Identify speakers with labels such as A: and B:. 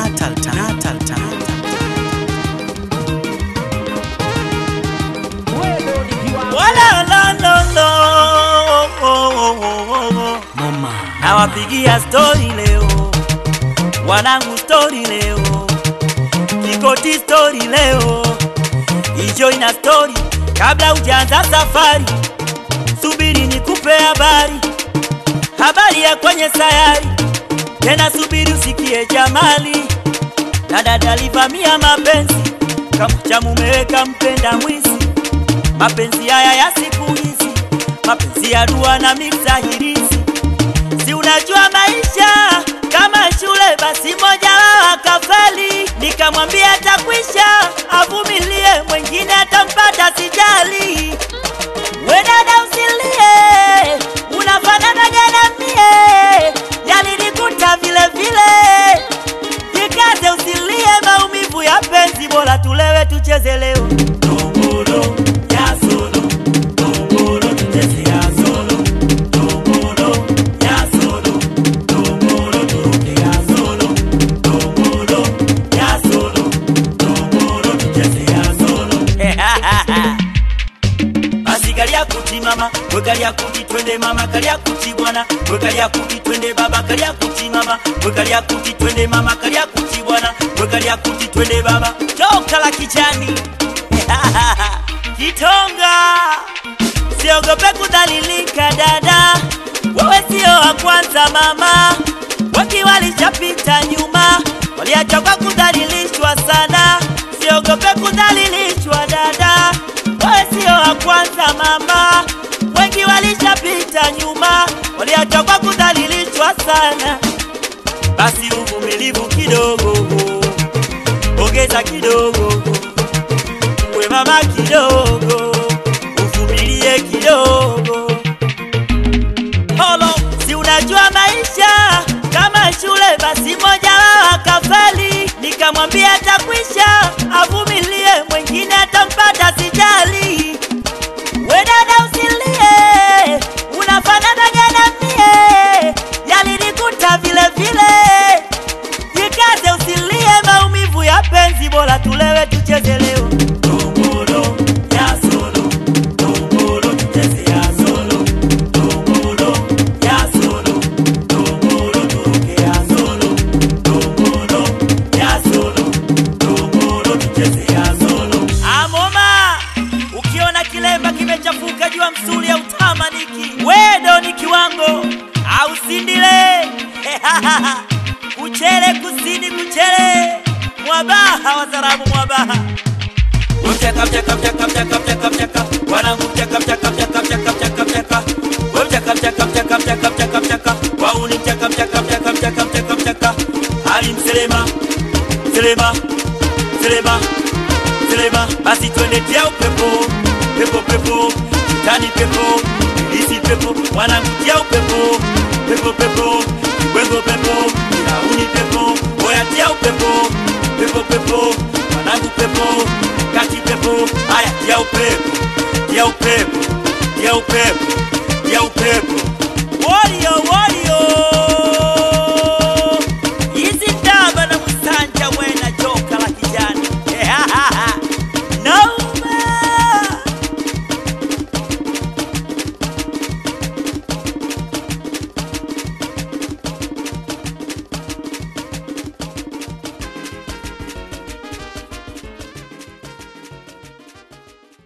A: Natal Time. Natal Time.
B: Wala la no no oh, oh, oh, oh.
A: Mama.
B: Nawapigia stori leo, wanangu stori leo, Kikoti stori leo, enjoy na stori kabla hujaanza safari, subiri nikupe habari, habari ya kwenye sayari, tena subiri usikie jamali, na dada alivamia mapenzi kama cha mumeweka mpenda mwizi mapenzi haya ya siku hizi, mapenzi ya dua na mixahirizi. Si unajua maisha kama shule, basi moja wao akafeli. Nikamwambia atakwisha, avumilie, mwingine atampata, sijali. We dada usilie, unafanana jana mie, yalinikuta vile vile. Jikaze usilie, maumivu ya penzi, bora tulewe tucheze leo. Tongolo ya solo, tongolo tucheze ya solo, tongolo ya solo, tongolo turuke ya solo, tongolo ya solo, tongolo tucheze ya solo. Basi kalia kuti mama, we kalia kuti twende mama, kalia kuti bwana, we kalia kuti twende baba, kalia kuti mama, we kalia kuti twende mama, kalia kuti bwana, we kalia kuti twende baba. Toka la kijani. Kitonga. Siogope kudhalilika dada, wewe sio wa kwanza mama, wengi walishapita nyuma, waliachoka kudhalilishwa sana. Siogope kudhalilishwa dada, wewe sio wa kwanza mama, wengi walishapita nyuma, waliachoka kudhalilishwa sana. Basi uvumilivu kidogo, ongeza kidogo, we mama kidogo, uvumilie kidogo. Holo, si unajua maisha kama shule, basi moja wao akafeli. Nikamwambia atakwisha, avumilie, mwingine atampata, sijali. We dada usilie, unafanana jana mie, yalinikuta vile vile. Jikaze usilie, maumivu ya penzi, bora tulewe tucheze leo. Tongolo ya solo, tongolo tucheze ya solo, tongolo ya solo, tongolo turuke ya solo, tongolo ya solo, tongolo tucheze ya solo. Amoma, ukiona kilemba kimechafuka jua msuli au tamaniki, wedo ni kiwango au sindile kuchele kusini kuchele mwabaha wazarabu mwabaha Mchaka mchaka mchaka mchaka mchaka mchaka wanangu mchaka mchaka mchaka mchaka mchaka mchaka we mchaka mchaka mchaka mchaka mchaka mchaka wauni mchaka mchaka mchaka mchaka mchaka mchaka Ali mselema selema selema selema basi twende tia upepo pepo pepo kitani pepo ilisi pepo wanangu tia upepo pepo pepo wengo pepo ilauni pepo oya tia upepo pepo pepo wanangu pepo kati pepo haya tia upepo tia upepo tia upepo tia upepo